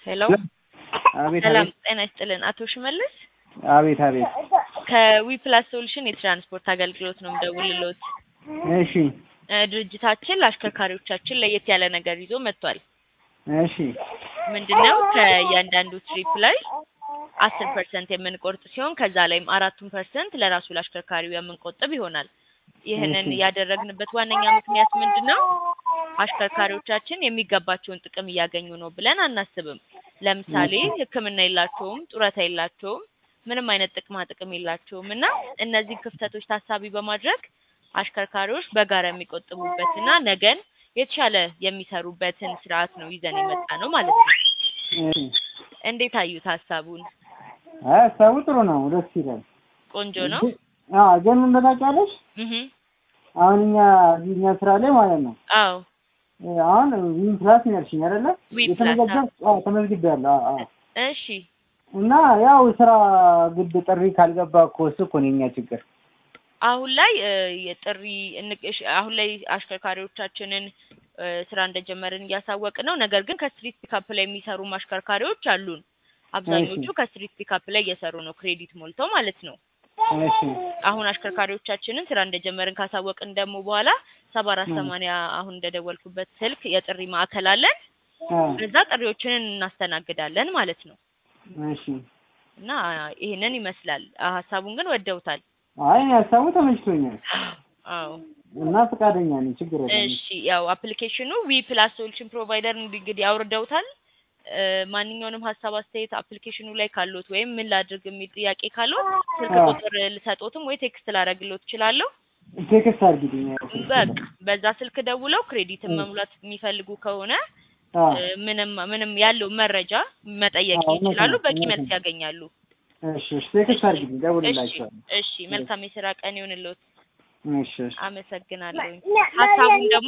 ሄሎ አቤት ሰላም አቤት ጤና ይስጥልን። አቶ ሽመልስ አቤት አቤት። ከዊፕላስ ሶሉሽን የትራንስፖርት አገልግሎት ነው የምደውልልዎት። እሺ እ ድርጅታችን ለአሽከርካሪዎቻችን ለየት ያለ ነገር ይዞ መጥቷል። እሺ ምንድነው ከእያንዳንዱ ትሪፕ ላይ አስር ፐርሰንት የምንቆርጥ ሲሆን ከዛ ላይም አራቱን ፐርሰንት ለራሱ ለአሽከርካሪው የምንቆጥብ ይሆናል። ይህንን እሺ። ያደረግንበት ዋነኛ ምክንያት ምንድነው? አሽከርካሪዎቻችን የሚገባቸውን ጥቅም እያገኙ ነው ብለን አናስብም። ለምሳሌ እሺ። ሕክምና የላቸውም፣ ጡረታ የላቸውም፣ ምንም አይነት ጥቅማ ጥቅም የላቸውም እና እነዚህን ክፍተቶች ታሳቢ በማድረግ አሽከርካሪዎች በጋራ የሚቆጥቡበትና ነገን የተሻለ የሚሰሩበትን ስርዓት ነው ይዘን የመጣ ነው ማለት ነው። እሺ። እንዴት አዩት ሀሳቡን? አይ ሀሳቡ ጥሩ ነው፣ ደስ ይላል። ቆንጆ ነው። አዎ ግን ምን ታውቂያለሽ? እህ አሁን እኛ እዚህ እኛ ስራ ላይ ማለት ነው አዎ እ አሁን ዊን ፕላስ ነው ያልሽኝ አይደለ? ዊን ፕላስ፣ የተመዘገብ አዎ ተመዝግቤያለሁ። አዎ አዎ። እሺ እና ያው ስራ ግድ ጥሪ ካልገባ እኮ እሱ እኮ ነው የኛ ችግር። አሁን ላይ እ የጥሪ እንቅ- እሺ፣ አሁን ላይ አሽከርካሪዎቻችንን እ ስራ እንደጀመርን እያሳወቅን ነው። ነገር ግን ከስትሪት ፒካፕ ላይ የሚሰሩ አሽከርካሪዎች አሉን። አብዛኞቹ እሺ። ከስትሪት ፒካፕ ላይ እየሰሩ ነው፣ ክሬዲት ሞልተው ማለት ነው። እሺ አሁን አሽከርካሪዎቻችንን ስራ እንደጀመርን ካሳወቅን ደግሞ በኋላ ሰባ አራት እ ሰማንያ አሁን እንደደወልኩበት ስልክ የጥሪ ማዕከል አለን። አ በዛ ጥሪዎችን እናስተናግዳለን ማለት ነው። እሺ። እና ይሄንን ይመስላል። ሀሳቡን ግን ወደውታል። አይ እኔ ሀሳቡ ተመችቶኛል አዎ እና ፈቃደኛ ነኝ። ችግር የለም። እሺ ያው አፕሊኬሽኑ ዊ ፕላስ ሶሉሽን ፕሮቫይደር እንግዲህ አውርደውታል። እ ማንኛውንም ሀሳብ አስተያየት አፕሊኬሽኑ ላይ ካሉት ወይም ምን ላድርግ የሚል ጥያቄ ካሉት ስልክ አዎ ቁጥር ልሰጦትም ወይ ቴክስት ላደርግሎት እችላለሁ። ቴክስት አድርጊልኝ። በቃ በዛ ስልክ ደውለው ክሬዲትን እ መሙላት የሚፈልጉ ከሆነ አዎ እ ምንም ምንም ያለው መረጃ መጠየቅ አዎ እውነት ይችላሉ። ነው በቂ እውነት መልስ ነው። ያገኛሉ። እሺ እሺ ቴክስት እሺ አድርጊልኝ፣ እሺ ደውልላቸዋለሁ። እሺ መልካም የስራ ቀን ይሁንልዎት። እሺ እሺ አመሰግናለሁ። ሀሳቡን ደግሞ